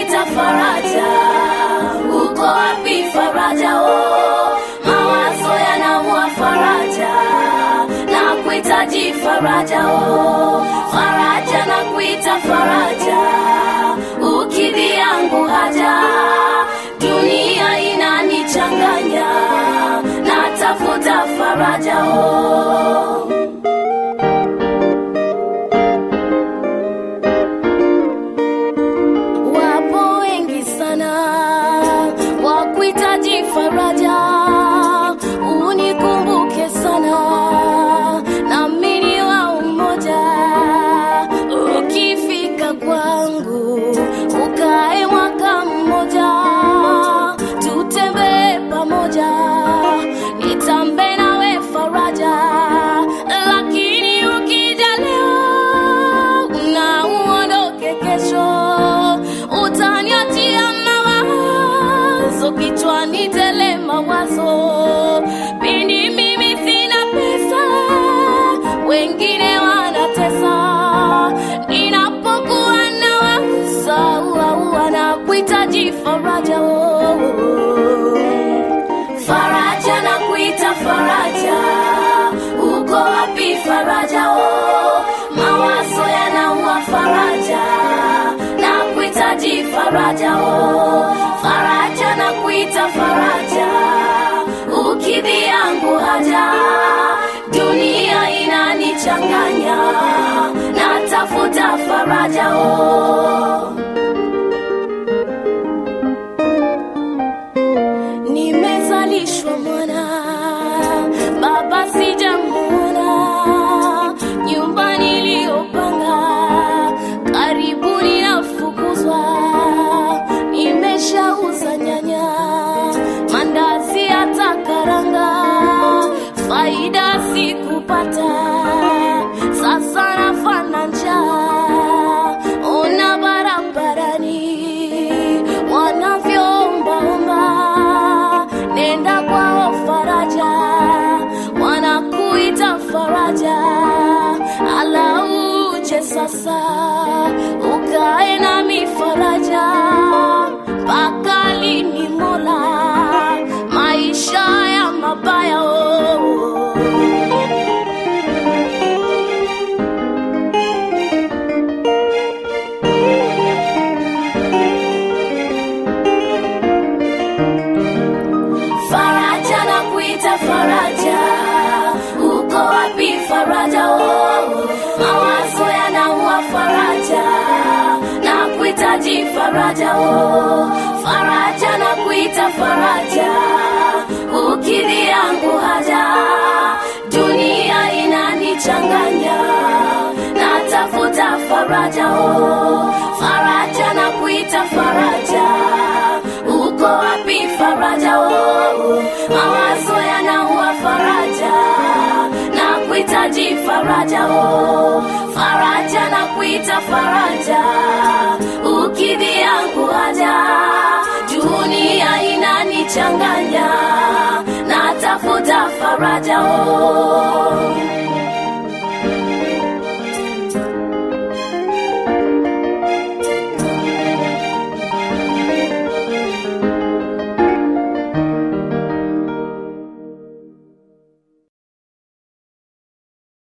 nakuita faraja, uko wapi faraja? Oh, mawazo yanaua faraja, nakuhitaji faraja. Oh, faraja, nakuita faraja, ukidhi yangu haja, dunia inanichanganya, natafuta faraja. Oh. Wapo wengi sana wakuhitaji faraja, unikumbuke sana nami ni wa umoja. Ukifika kwangu ukae mwaka mmoja, tutembee pamoja, nitambe nawe faraja, lakini ukija leo na uondoke kesho, utaniachia mawazo kichwani tele mawazo, pindi mimi sina pesa, wengine wanatesa, ninapokuwa na waza ua na kuhitaji faraja oh. Faraja na kuita faraja, uko wapi faraja? Oh, mawazo yanaua faraja, na kuhitaji faraja. Oh, faraja na kuita faraja, ukidhi yangu haja, dunia inanichanganya, natafuta faraja. Oh. Nimezalishwa mwana, baba sijamuona, nyumba niliyopanga karibuni nafukuzwa, nimeshauza nyanya, mandazi hata karanga, faida sikupata, sasa nafana njaa, ona barabarani wanavyoombaomba, nenda kwao faraja, wanakuita faraja, ala uje sasa ukae nami faraja, mpaka lini Mola, maisha ya mabaya oh. Faraja na kuita faraja, uko wapi faraja? Oh, mawazo yanaua faraja, na kuhitaji faraja. Oh, faraja na kuita faraja, ukidhi yangu haja, dunia inanichanganya, natafuta faraja. Oh, faraja na kuita faraja uko wapi faraja? Oh, mawazo yanaua faraja, na kuhitaji faraja. Oh, faraja na kuita faraja, ukidhi yangu haja, dunia inanichanganya, natafuta faraja. Oh.